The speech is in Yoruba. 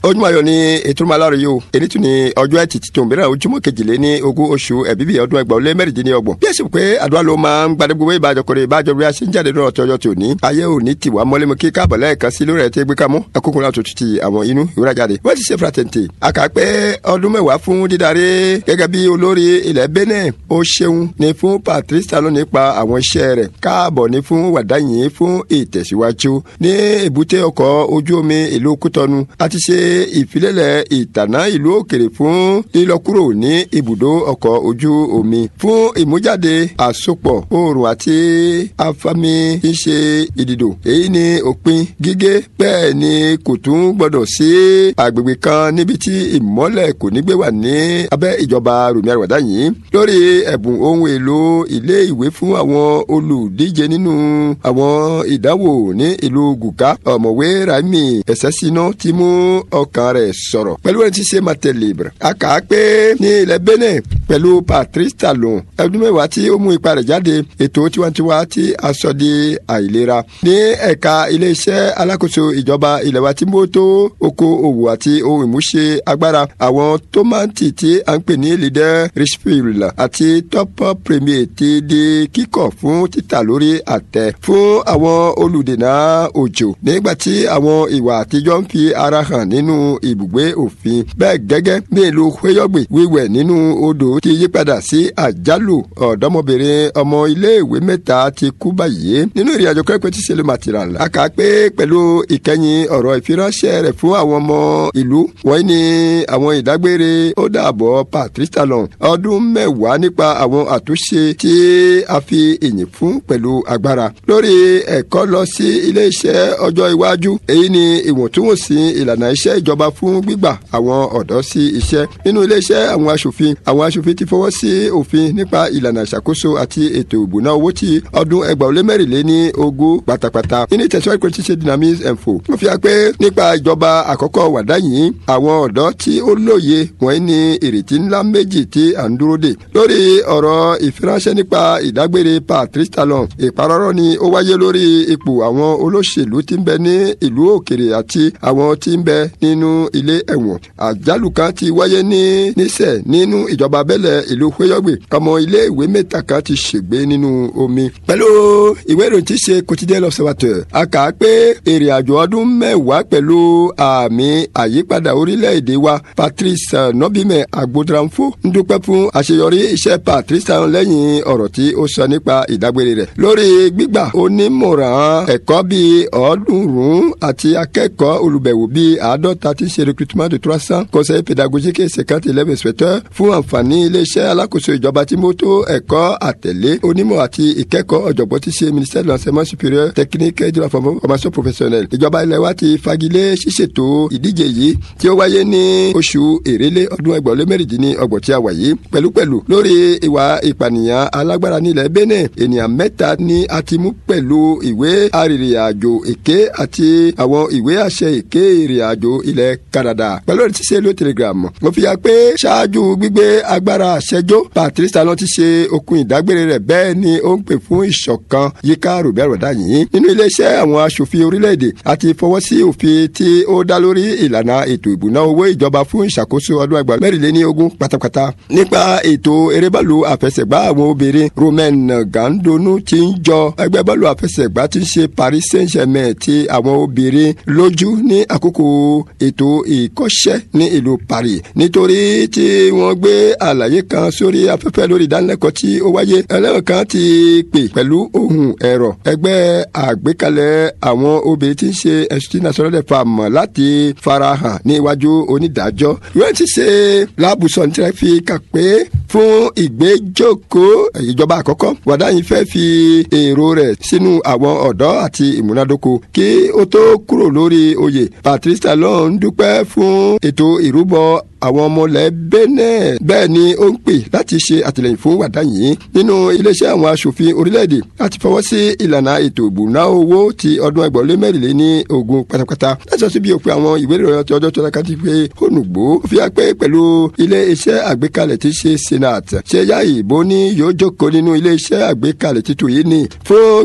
ojúmọ́ ayọ̀ ni ètò ìmọ̀lára yìí o èyí tún ni ọjọ́ ẹtì tí tòun bẹ̀rẹ̀ ojúmọ́ kejìlé ní ogún oṣù ẹ̀bíbí ọdún ẹgbàá lé mẹ́rìndínlọ́gbọ̀n bí ẹ sì pé àdúrà ló máa ń gbadé gbogbo ìbàjọ́ kọrẹ ìbàjọ́ bí a ṣe ń jáde lọ́rọ̀ tọjọ́ tí ò ní ayé ò ní tiwa mọ́lẹ́mọ́ kí káàbọ̀ lẹ́ẹ̀kan sí lórí ẹ̀ tí gbé kámú akókò láti tutù ti àwọn inú ìwúrà jáde wọ́n ti ṣe fraternité àkàpẹ́ ọdún mẹ́wàá fún dídarí gẹ́gẹ́ bí olórí ilẹ̀ Benin ó ṣeun ní fún Patrice Talon nípa àwọn iṣẹ́ rẹ̀ káàbọ̀ ní fún wàdáyìn fún ìtẹ̀síwájú ní èbúté ọkọ̀ ojú omi ìlú Kútọ́nù àti ṣe ìfilélẹ̀ ìtànà ìlú òkèrè fún lílọkúrò ní ibùdó ọkọ̀ ojú omi fún ìmújáde àsopọ̀ oòrùn àti afami tí ń ṣe ìdìdò èyí ni òpin gígé bẹ́ẹ̀ ni kò tún gbọdọ̀ sí agbègbè kan níbi tí ìmọ́lẹ̀ kò ní gbé wà ní abẹ́ ìjọba Rùmí Àrùwádá yìí lórí ẹ̀bùn ohun èlò ilé ìwé fún àwọn olùdíje nínú àwọn ìdánwò ní ìlú Gùkà ọ̀mọ̀wé Raimi Ẹ̀sẹ̀sínà ti mú ọkàn rẹ̀ sọ̀rọ̀ pẹ̀lú ẹni tí ṣe Matelibre a kà á pé ní ilẹ̀ Benin pẹ̀lú Patrice Talon ẹdún mẹ́wàá tí ó mú ipa rẹ̀ jáde ètò tiwantiwa tí a sọ di àìlera ní ẹ̀ka iléeṣẹ́ alákòóso ìjọba ilẹ̀ wa tí mo tó oko òwò àti ohun ìmúṣe agbára àwọn tómátì tí a ń pè ní leader richfield àti top premier ti di kíkọ̀ fún títà lórí àtẹ fún àwọn olùdènà òjò nígbà tí àwọn ìwà àtijọ́ ń fi ara hàn nínú ibùgbé òfin bẹ́ẹ̀ gẹ́gẹ́ bí ìlú hueyọ́gbè wíwẹ̀ nínú odò ti yípadà sí àjálù ọ̀dọ́mọbìnrin ọmọ iléèwé mẹ́ta ti kú báyìí nínú ìrìn àjò kẹ́kọ̀ọ́ tí sẹ́lẹ̀ material a kà á pé pẹ̀lú ìkẹyìn ọ̀rọ̀ ìfiránṣẹ́ rẹ̀ fún àwọn ọmọ ìlú wọ́n ní àwọn ìdágbére ó dàbọ̀ Patrice Talon ọdún mẹ́wàá nípa àwọn àtúnṣe tí a fi ìyìn fún pẹ̀lú agbára lórí ẹ̀kọ́ lọ sí ilé-iṣẹ́ ọjọ́ iwájú èyí ni ìwọ̀ntúnwọ̀nsì ìlànà iṣẹ́ ìjọba fún gbígbà àwọn ọ̀dọ́ sí iṣẹ́ nínú ilé-iṣẹ́ àwọn aṣòfin àwọn aṣòfin ti fọwọ́ sí òfin nípa ìlànà ìṣàkóso àti ètò ìbùná owó tí ọdún ẹgbàá ó lé mẹ́rìnlé ní ogún pátápátá nínú ìtẹ̀síwájú kò tí ṣe dynamics info wọ́n fi hàn pé nípa ìjọba àkọ́kọ́ wàdá yìí àwọn ọ̀dọ́ tí ó lóye wọ́n ní ìrètí ńlá méjì tí à ń dúró dè lórí ọ̀rọ̀ ìfiránṣẹ́ nípa ìdágbére Patrice Talon ìparọ́rọ́ ni ó wáyé lórí ipò àwọn olóṣèlú tí ń bẹ ní ìlú òkèrè àti àwọn tí ń bẹ nínú ilé ẹ̀wọ̀n àjálù kan ti wáyé ní nísẹ̀ nínú ìjọba abẹ́lẹ̀ ìlú hueyọ́gbè ọmọ ilé ìwé mẹ́ta kan ti ṣègbé nínú omi pẹ̀lú ìwé ìròyìn tí ṣe quotidien l'observateur a kà á pé èrè àjò ọdún mẹ́wàá pẹ̀lú àmì àyípadà orílẹ̀-èdè wa Patrice Nobime Agbodranfo ń dúpẹ́ fún àṣeyọrí iṣẹ́ Patrice Talon lẹ́yìn ọ̀rọ̀ tí ó sọ nípa ìdágbére rẹ̀ lórí gbígbà onímọ̀ràn ẹ̀kọ́ bíi ọ̀ọ́dúnrún àti akẹ́kọ̀ọ́ olùbẹ̀wò bíi àádọ́ta tí ń ṣe recrutement de trois cents conseil pédagogique et cinquante élèves inspecteurs fún àǹfààní iléeṣẹ́ alákòóso ìjọba tí mo tó ẹ̀kọ́ àtẹ̀lé onímọ̀ àti ìkẹ́kọ̀ọ́ ọ̀jọ̀gbọ́n tí ṣe ministère de l'enseignement supérieur technique et de la formation professionnelle ìjọba ilẹ̀ wa ti fagilé ṣíṣètò ìdíje yìí tí ó wáyé ní oṣù èrèlé ọdún ẹgbẹ̀rún lé mẹ́rìndínlẹ́ ọgbọ̀n tí a wà yìí pẹ̀lúpẹ̀lú lórí ìwà ìpànìyàn alágbára nílẹ̀ Benin ènìyàn mẹ́ta ni a ti mú pẹ̀lú ìwé arìnrìn-àjò èké àti àwọn ìwé àṣẹ èké ìrìn-àjò ilẹ̀ Canada pẹ̀lú ẹni tí ṣe ló telegram mo fi ya pé ṣáájú gbígbé agbára àṣẹjó Patrice Talon ti ṣe okun ìdágbére rẹ̀ bẹ́ẹ̀ ni ó ń pè fún ìṣọ̀kan yíká rògbẹ́ àròdá yìí nínú iléeṣẹ́ àwọn aṣòfin orílẹ̀-èdè àti fọwọ́ sí òfin tí ó dá lórí ìlànà ètò ìbùná owó ìjọba fún ìṣàkóso ọdún ẹgbàá mẹ́rìnléní ogún pátápátá nípa ètò erébọ́ọ̀lù àfẹsẹ̀gbá àwọn obìnrin Romain Gandonu ti ń jọ ẹgbẹ́ bọ́ọ̀lù àfẹsẹ̀gbá ti ń ṣe Paris Saint-Germain ti àwọn obìnrin lójú ní àkókò ètò ìkọ́ṣẹ́ ní ìlú Paris nítorí tí wọ́n gbé àlàyé kan sórí afẹ́fẹ́ lórí ìdánilẹ́kọ̀ọ́ tí ó wáyé ẹlẹ́wọ̀n kan ti pè pẹ̀lú ohun ẹ̀rọ ẹgbẹ́ àgbékalẹ̀ àwọn obìnrin tí ń ṣe Institut National des Femmes láti farahàn ní iwájú onídàájọ́ ìwé ti ṣe lábùsọ̀ ní tirẹ̀ fi kà pé fún ìgbẹ́jọ́kọ̀ ìjọba àkọ́kọ́ wàdáyìn fẹ́ fi èrò rẹ̀ sínú àwọn ọ̀dọ́ àti ìmúnádóko kí ó tó kúrò lórí oyè Patrice Talon ń dúpẹ́ fún ètò ìrúbọ àwọn ọmọ ilẹ̀ Benin bẹ́ẹ̀ ni ó ń pè láti ṣe àtìlẹyìn fún wàdá yìí nínú iléeṣẹ́ àwọn aṣòfin orílẹ̀-èdè láti fọwọ́ sí ìlànà ètò ìbùná owó ti ọdún ẹgbẹ̀rún lé mẹ́rìnlé ní ogún pátápátá láti sọ síbi òpin àwọn ìwé ìròyìn ọtí ọjọ́ tó dáká ti pé ònùgbò fi hàn pé pẹ̀lú ilé-iṣẹ́ àgbékalẹ̀ tí ṣe senate ṣe yá ìbò ní yóò jókòó nínú ilé-iṣẹ́ àgbékalẹ̀ títù yìí ní fún